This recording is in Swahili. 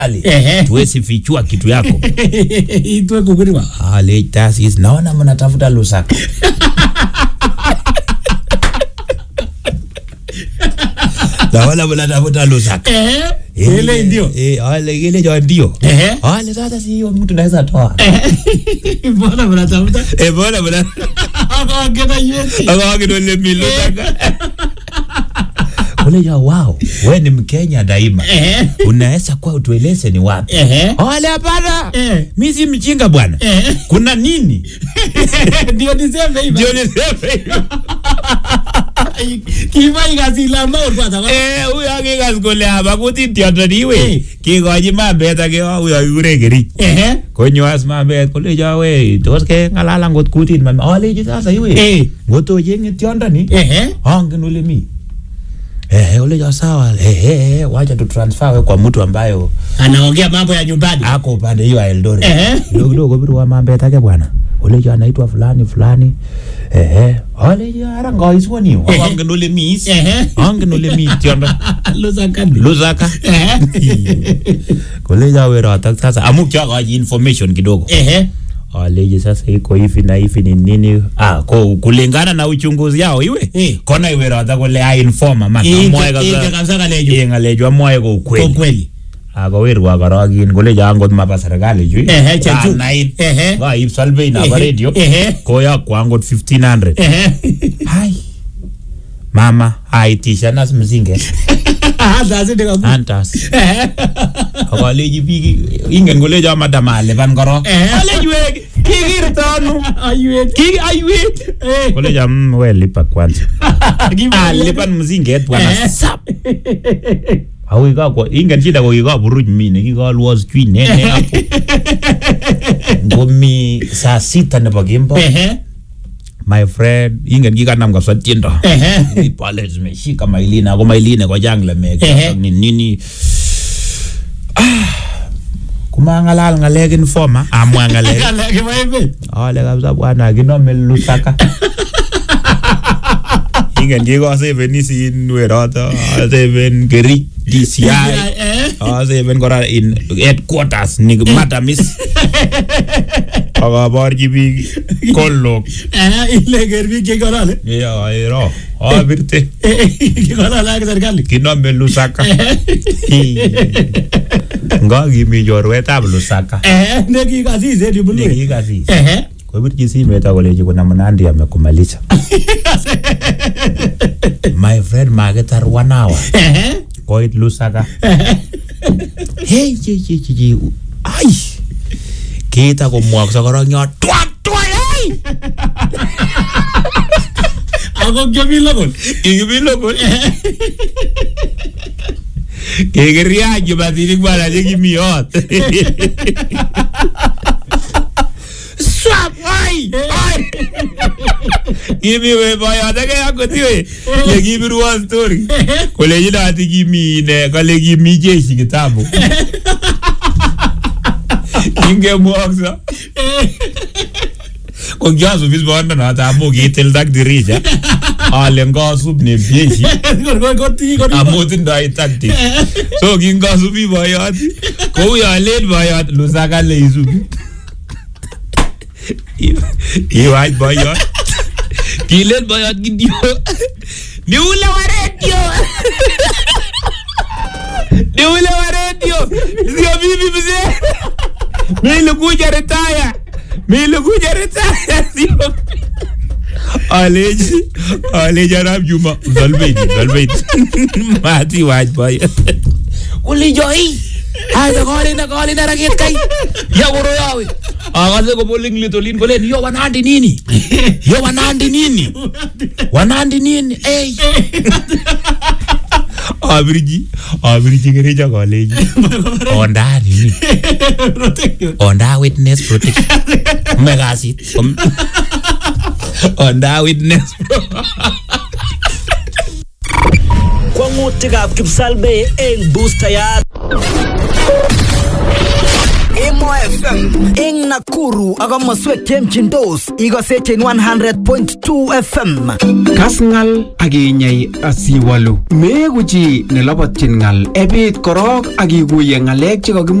Ali Ehe. tuwezi fichua kitu yako itwe kukuriwa Ale tasis naona mnatafuta Lusaka naona mnatafuta Lusaka eh Eh, ile ndio eh, ale ile jo ndio Ehe. ale sasa si hiyo mtu naweza toa mbona mnatafuta eh bora bora akageta yesi akawakidole milusaka kule jo wow we ni Mkenya daima eh unaweza kuwa utueleze ni wapi eh ale hapana eh mi si mjinga bwana eh kuna nini ndio niseme hivyo ndio niseme hivyo. kiba ikasila maur kwa sababu Eh, huyo akikas kole hapa kutit tiondo Eh. niwe kikochi mambet ake huyo kikure kerich eh konyo as mambet kolecho we tos keng'alal angot kutit mami alechi sasa iwe eh ngotocheng'e tiondo ni eh angen ole mi Eh, olecho sawa eh, eh, eh, wacha tu transfer we kwa mtu ambayo anaongea mambo ya nyumbani ako upande hiyo ya Eldoret Eh. kidogo kidogo birwa mambet ake bwana olecho anaitwa fulani fulani ehe olecho ara ngoiswoni Eh. angen ole mi is eh angen ole mi tiondo lusakani lusaka eh koleja werotok sasa amu kiakochi information kidogo eh aleji sasa iko hivi na hivi ni nini ah, ko kulingana na uchunguzi yao iwe Eh. kona iwerotok kole ainforma man Ike- amwae ike kabisa kabisa kaleju Iye ng'alechu amwae ko kwa ukweli kweli akowirwa korokin koleja angot mapa serikali chu Ehe, chechu. nait Ehe. kaib salvei nabo Ehe, radio ehe. koyokwo angot 1500 eh hai mama aitishanas msinget sasa ndio antas eh akaleji biik ingen kolecho madam alipan korok Eh. aleji wek kikirto ano ayuet ki aiwet eh kolecho mm, we lipa kwanza Kiba- alipan msinget bwana Eh. sap Akoi kakwo ingen shida ko kikaburuch mi nekikalwo sijui nene hapo ngomi saa sita nebo kemboi eh my friend ingen kikanam kabisa tiendo eh pale zimeshika mailina ako mailina kochang lemek Ehe. ni nini Ah, kumang'alal ng'alek informa amwa ng'alek Kale kiba emet ale kabisa bwana kinome lusaka ingen kikoseven isin weroto aseven kerich DCI eh aseven kora in headquarters ni matamis akaborchi biik kolok eh ile gerbi ke korale ero abirte ke korale ak serikali kinome lusaka ngakimi chorwetab lusaka eh ne ki kasis eh dibulu nekikasis eh kobirchi simet akolechi kuna mnandi amekumalisha my friend makitar one hour eh koit lusaka hey chi chi chi chi ai kita komwokso korok nyo twat twat hey ako kyomi lokol ikimi lokol kikiriach kibatinik bwana chekimi yot swap ai ai kimi we boyot ake akot iwe lekibirwon story kolechin ati kimi ine kale kimi jeshi kitambo kingemwokso ko kiasubis bondonoto amu kitildak dirija ale ngasup ne jeshi kor kor ti kor amu tindoi tactic so kingasubi boyot kou yo len boyot lusaka leisubi iwach boyot kilen boyot kityo ni ule wa redio ni ule wa redio sio mimi mzee mimi nilikuja retire mimi nilikuja retire sio aleji aleji arab juma zalbeidi zalbeidi mati wach boyot ulijoi Aza kolinda kolinda raket kai ya koro yawe akase ko boling litolin kolen yo wanandi nini yo wanandi nini wanandi nini ey abirji abirji kereja koleji onda nini protection onda witness protection mekasit onda witness Kwang'utikab kipsalbe eng boostayat Emo FM eng Nakuru ak komoswek chemchindos ikosechin 100.2 FM. Kas ng'al ak inyai asiwalu. Meeku chi nelobotyin ng'al. Ebiit korok ak ikuye ng'alek chekakimwa